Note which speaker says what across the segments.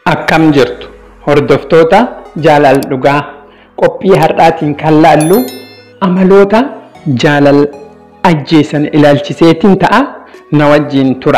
Speaker 1: Akkam jirtu hordoftoota jaalal dhugaa qophii har'aatiin kan laallu amaloota jaalal ajjeesan ilaalchiseetiin ta'a na wajjiin tura.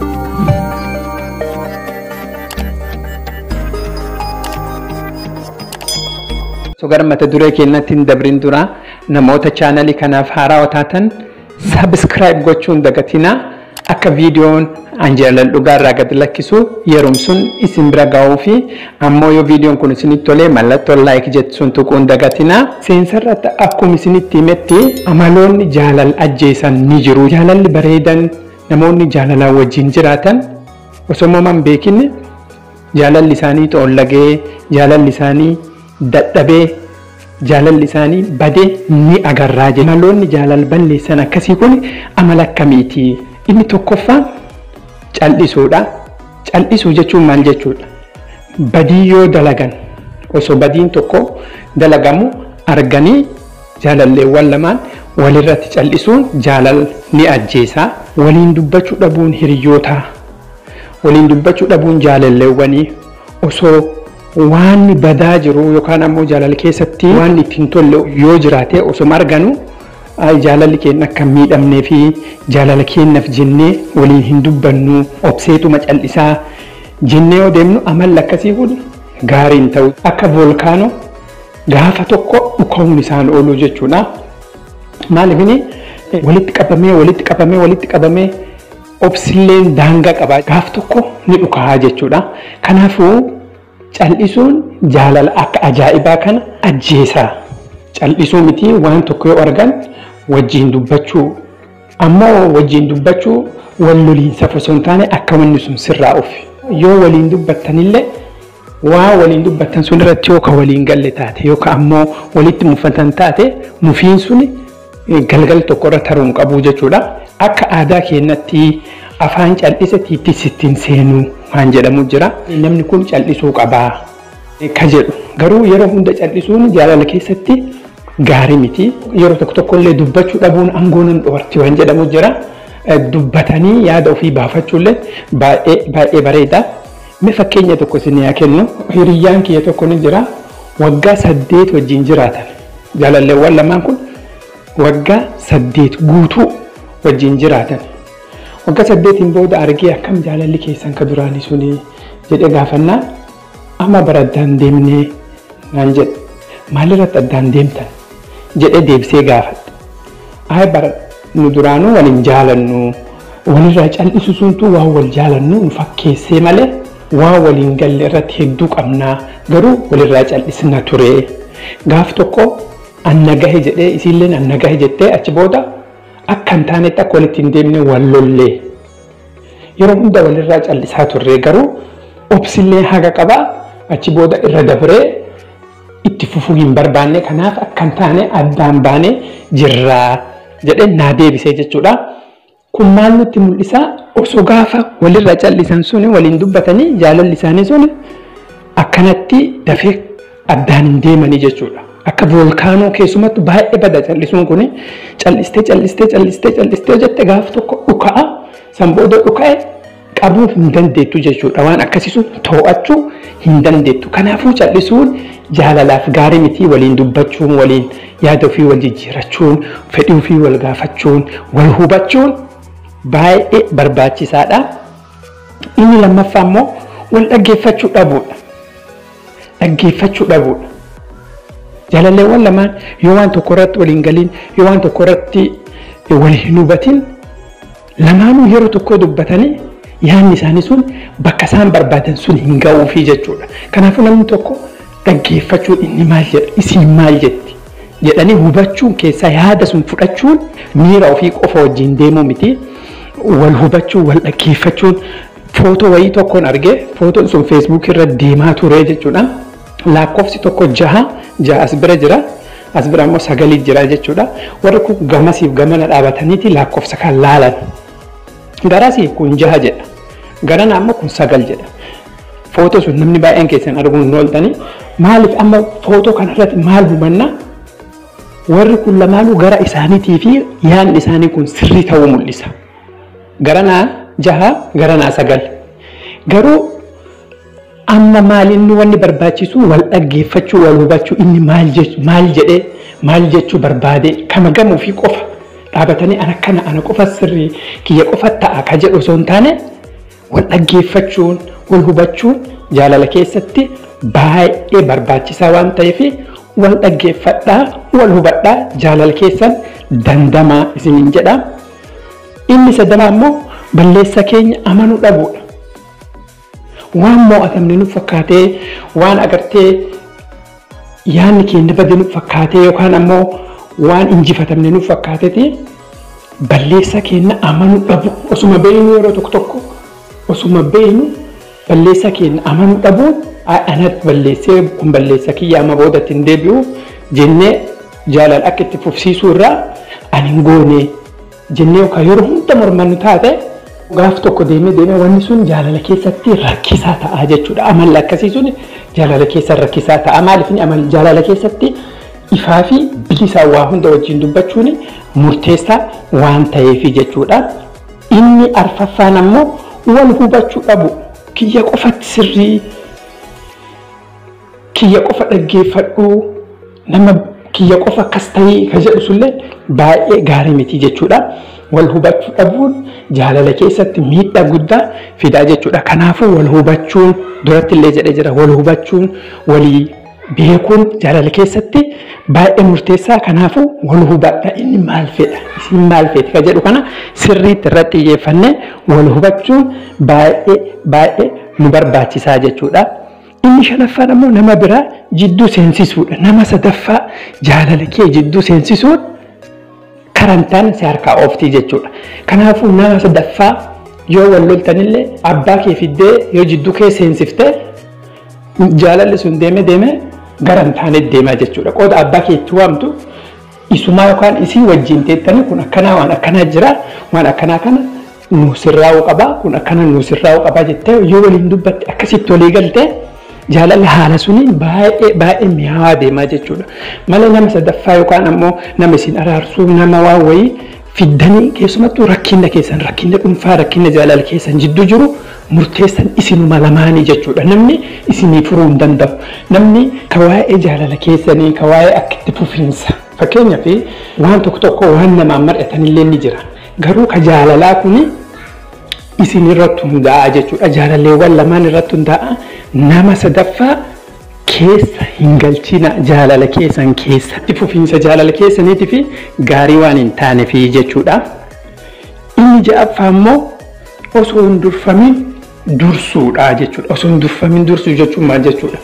Speaker 1: Sogar mata duree keenyatti hin dabrin dura namoota chaanalii kanaaf haaraa taatan sabiskiraayib gochuun dagatinaa akka viidiyoon an jaalal dhugaarraa gad lakkisu yeroom sun isin bira ga'uu fi ammoo yoo viidiyoon kun isinitti tolee mallattoo laayik jettu sun tuquun dagatinaa seensarratti akkuma isinitti himetti amaloonni jaalal ajjeesan ni jiru jaalalli bareedan namoonni jaalalaan wajjin jiraatan osoo uumamaan beekinne jaalalli isaanii xoollagee jaalalli isaanii dadhabee jaalalli isaanii badee ni agarraa jedha. Amaloonni jaalal balleessan akkasii kun amala akkamiiti? Inni tokkoffaan cal'isuudha. Cal'isuu jechuun maal jechuudha? Badii yoo dalagan osoo badiin tokko dalagamu arganii jaalalleewwan lamaan walirratti cal'isuun jaalal ni ajjeesa. Waliin dubbachuu dhabuun hiriyootaa. Waliin dubbachuu dhabuun jaalalleewwanii osoo waan badaa jiru yookaan ammoo jaalala keessatti waan ittiin tolle yoo jiraate osoo arganu jaalalli keenya akka miidhamnee fi jaalala keenyaaf jennee waliin hin dubbannu obseetuma cal'isaa jennee yoo deemnu amalli akkasii kun gaarii hin ta'u akka voolkaanoo gaafa tokko dhuka'uun isaan oolu jechuudha. Maaliifini walitti qabamee walitti qabamee walitti qabamee obsilleen daangaa qaba gaaf tokko ni dhukaa'aa jechuudha. Kanaafuu cal'isuun jaalala akka ajaa'ibaa kana ajjeesa. Cal'isuu miti waan tokko yoo argan wajjin dubbachuu ammoo wajjin dubbachuu wal loliinsaaf osoo hin taane akka wanni sun sirraa ofi. Yoo waliin dubbattanillee waa waliin dubbattan sun irratti yoo ka waliin galle taate yookaan ammoo walitti mufatan taate mufiin sun galgal tokko irra taruu hin qabu jechuudha. Akka aadaa keenyatti afaan cal'isa tiitti sittiin seenuu waan jedhamu jira. Namni kun cal'isuu qabaa ka jedhu garuu yeroo hunda cal'isuun jaalala keessatti gaarii miti. Yeroo tokko tokkollee dubbachuu dhabuun aangoo nan dhoorti waan jedhamu jira. Dubbatanii yaada ofii baafachuullee baay'ee bareeda. Mee fakkeenya tokko isin yaa kennu hiriyyaan kiyya tokko ni jira waggaa saddeet wajjin jiraatan jaalalleewwan lamaan kun waggaa saddeet guutuu wajjin jiraatan. waggaa saddeetiin booda argee akkam jaalalli keessan ka duraanii suni jedhee gaafannaa amma bara addaan deemnee naan jedhe maalirratti addaan deemtan jedhee deebisee gaafadhe. Ay bara nu duraanuu waliin jaalannu walirraa cal'isu suntu waan wal jaalannu nu fakkeessee malee waan waliin galle irratti hedduu qabnaa garuu walirraa cal'isna ture. Gaaf tokko anna gahe jedhee isiillee anna gahe jettee achi booda akka hin taanetti akka walitti hin deemne wal lollee yeroo hunda walirraa cal'isaa turre garuu obsillee haga qabaa achi booda irra dabree itti fufuu hin barbaanne kanaaf akka hin taane addaan baanee jirraa jedhee naa deebisee jechuudha. Kun maal nutti mul'isa osoo gaafa walirraa cal'isan suni waliin dubbatanii jaalalli isaanii suni akkanatti dafee addaan hin deemanii jechuudha. akka voolkaanoo keessumattu baay'ee bada callisuun kun callistee callistee callistee callistee jette gaaf tokko dhuka'a san booda dhuka'e qabuu hin dandeettu jechuudha waan akkasii sun to'achuu hin dandeettu kanaafuu callisuun jaalalaaf gaarii miti waliin dubbachuun waliin yaada ofii wal jijjiirachuun fedhii ofii wal gaafachuun wal hubachuun baay'ee barbaachisaadha. Inni lammaffaa immoo wal dhaggeeffachuu dhabuudha. Dhaggeeffachuu dhabuudha. jaalalleewwan lamaan yoo waan tokko irratti waliin galiin yoo waan tokko irratti wal hin hubatin lamaanuu yeroo tokko dubbatanii yaadni isaanii sun bakka isaan barbaadan sun hin ga'uufii jechuudha. Kanaafuu namni tokko dhaggeeffachuun inni maal jedha isiin maal jetti jedhanii hubachuun keessaa yaada sun fudhachuun miira ofii qofa wajjin deemuu miti wal hubachuun wal dhaggeeffachuun footoo wayii tokkoon argee footoon sun feesbuukii irra deemaa ture jechuudha. lakkoofsi tokko jaha jaha as bira jira as bira immoo sagalii jira jechuudha warri kun gamasiif gamana dhaabataniiti lakkoofsa kan laalan garasii kun jaha jedha garana ammoo kun sagal jedha footoo sun namni baay'een keessan arguun hin ooltanii maaliif amma footoo kanarratti maal hubanna warri kun lamaanuu gara isaaniitii fi yaadni isaanii kun sirrii ta'uu mul'isa garanaa jaha garanaa sagal garuu amma maal inni wanni barbaachisu wal dhaggeeffachuu wal hubachuu inni maal maal jedhee maal jechuu barbaade kama gamuu fi qofa dhaabatanii ana kana ana qofa sirrii kiyya qofa ta'a ka jedhu osoo hin taane wal dhaggeeffachuun wal hubachuun jaalala keessatti baay'ee barbaachisaa waan ta'eef wal dhaggeeffadhaa wal hubadhaa jaalala keessan dandamaa isiniin jedha. Inni sadaffaa immoo balleessa keenya amanuu dhabuudha. Waan mo'atamne nuuf fakkaatee waan agartee yaadni keenya bade nuuf fakkaatee yookaan ammoo waan injifatamne nuuf fakkaateeti balleessa keenya amanuu dhabu osuma beeknu yeroo tokko tokko osuma beeknu balleessa keenya amanuu dhabuun anatti balleessee kun balleessa kiyya amma boodatti hin deebi'u jennee jaalala akka itti fufsiisuu irraa ani hin goone jennee yookaan yeroo hunda mormannu taate gaaf tokko deemee deemee wanni sun jaalala keessatti rakkisaa ta'a jechuudha. Amalli akkasii sun jaalala keessa rakkisaa ta'a. Maaliif amal jaalala keessatti ifaa fi bilisaan waa hunda wajjin dubbachuun murteessaa waan ta'eef jechuudha. Inni arfaffaan ammoo wal hubachuu dhabu kiyya qofatti sirrii kiyya qofa dhaggeeffadhu nama kiyya qofa akkas ta'ii ka jedhu sullee baay'ee gaarii miti jechuudha. Wal hubachuu dhabuun jaalala keessatti miidhaa guddaa fidaa jechuudha. Kanaafuu wal hubachuun duratti illee jedhee jira wal hubachuun walii beekuun jaalala keessatti baay'ee murteessaa. Kanaafuu wal hubadha inni maal fedha isin maal feeti ka jedhu kana sirriitti irratti xiyyeeffannee wal hubachuun baay'ee baay'ee nu barbaachisaa jechuudha. Inni shanaffaan ammoo nama biraa jidduu seensisuudha. Nama sadaffaa jaalala kee jidduu seensisuun karantaan si harkaa ooftii jechuudha. Kanaafuu nama sadaffaa yoo wal loltanillee abbaa kee fiddee yoo jidduu kee seensiftee jaalalli sun deeme deeme garantaan deemaa jechuudha. Qooda abbaa kee itti waamtu isumaa yookaan isii wajjin teettanii kun akkanaa waan akkanaa jira waan akkanaa kana nu sirraa'uu qabaa kun akkana nu sirraa'uu qabaa jettee yoo waliin dubbatte akkasitti walii galtee jaalalli haala suniin baay'ee baay'ee mi'aawaa deemaa jechuudha. Malee nama sadaffaa yookaan ammoo nama isin araarsuu nama waan wayii fiddanii keessumattuu rakkina keessan rakkina dhuunfaa rakkina jaalala keessan jidduu jiru murteessan isinuma lamaanii jechuudha. Namni isinii furuu hin danda'u. Namni ka waa'ee jaalala keessanii ka waa'ee akka itti fufiinsa. Fakkeenyaaf waan tokko tokko waan namaan mar'atanillee ni jira. Garuu ka jaalalaa kuni isin irratti hundaa'a jechuudha. Jaalalleewwan lamaan irratti hundaa'a. Nama sadaffaa keessa hin galchina jaalala keessan keessa. Itti fufiinsa jaalala keessaniitii fi gaarii waan hin taaneef jechuudha. Inni ja'affaa immoo osoo hin durfamin dursuudha jechuudha. Osoo hin durfamin dursuu jechuun maal jechuudha?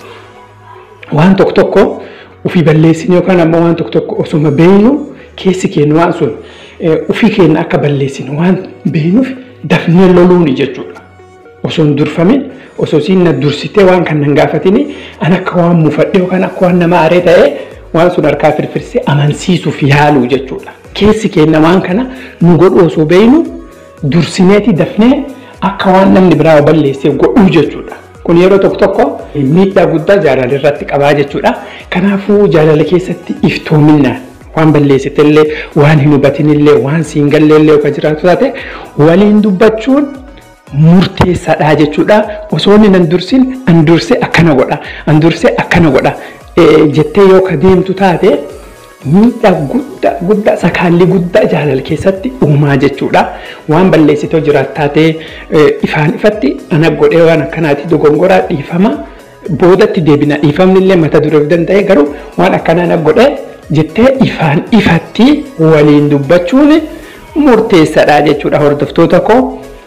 Speaker 1: Waan tokko tokko ofii balleessin yookaan ammoo waan tokko tokko osuma beeknu keessi keenya waan sun ofii keenya akka balleessinu waan beeknuuf dafnee loluuni jechuudha. Osoo hin durfamin osoo isiin na dursitee waan kan nan gaafatini an akka waan mufadhe yookaan akka waan nama aaree ta'ee waan sun harkaa firfirsee amansiisuuf yaaluu jechuudha. Keessi keenya waan kana nu godhu osoo beeknu dursineeti dafnee akka waan namni biraa balleessee godhuu jechuudha. Kun yeroo tokko tokko miidhaa guddaa jaalala irratti qabaa jechuudha. Kanaafuu jaalala keessatti iftoominaan waan balleessitellee waan hin hubatinillee waan siin galleellee yookaan jiraatu taate waliin dubbachuun murteessaadha jechuudha. Osoo inni nan dursin an dursee akkana godha an dursee akkana godha jettee yoo ka deemtu taate miidhaa guddaa guddaa sakaalli guddaa jaalala keessatti uumaa jechuudha. Waan balleessitoo jiraat taatee ifaan ifatti ana godhee waan akkanaati dogongoraa dhiifama boodatti deebina dhiifamni illee mata dureef danda'e garuu waan akkanaa na godhee jettee ifaan ifatti waliin dubbachuun murteessaadha jechuudha hordoftoota koo.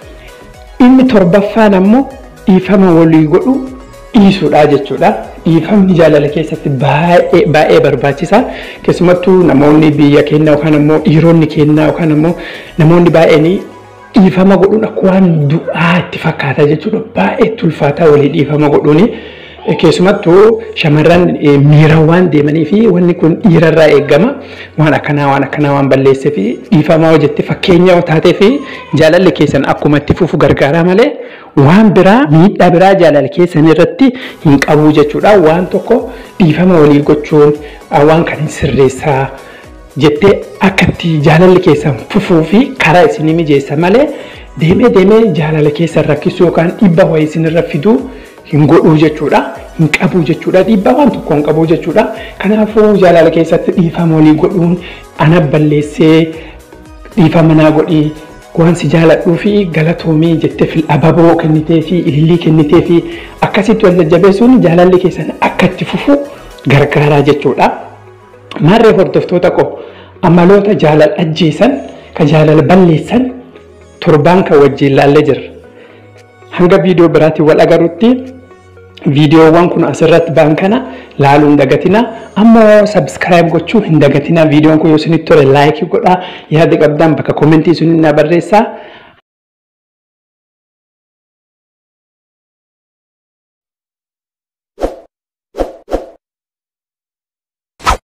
Speaker 1: Inni torbaffaan ammoo dhiifama walii godhu dhiisuudha jechuudha. Dhiifamni jaalala keessatti baay'ee baay'ee barbaachisaa. Keessumattuu namoonni biyya keenya yookaan ammoo dhiironni keenya yookaan ammoo namoonni baay'een dhiifama godhuun akka waan du'aa itti fakkaata jechuudha. Baay'ee ulfaataa walii dhiifama godhuuni. Keessumattuu shamarran miira waan deemanii fi wanni kun dhiirarraa eegama. Waan akkanaa waan akkanaa waan balleessee fi dhiifamaa hojjette fakkeenya taatee fi jaalalli keessan akkuma itti fufu gargaara malee waan biraa miidhaa biraa jaalala keessan irratti hin qabu jechuudha. Waan tokko dhiifama walii gochuun waan kan hin sirreessaa jettee akka itti jaalalli keessan fufuu fi karaa isinii mijeessa malee deemee deemee jaalala keessan rakkisuu yookaan dhiibba wayii isinirra fiduu hin godhuu jechuudha. Hin qabu jechuudha. Dhiibbaa waan tokko hin qabu jechuudha. Kanaafuu jaalala keessatti dhiifama walii godhuun ana balleessee dhiifama naa godhii waan si jaaladhuu fi galatoomii jettee fi ababoo kennitee fi ilillii kennitee fi akkasitti wal jajjabeessuun jaalalli keessan akka itti fufu gargaaraa jechuudha. Maarree hordoftoota koo amaloota jaalala ajjeesan kan jaalala balleessan torbaan kan wajjin ilaallee jirra. Hanga viidiyoo biraatiin wal agarutti viidiyoowwan kun asirratti ba'an kana laaluu hin dagatina. Ammoo sabskiraayib gochuu hin dagatina. Viidiyoon kun yoo isinitti tole laayikii godhaa yaada qabdan bakka koomentii sun na barreessaa.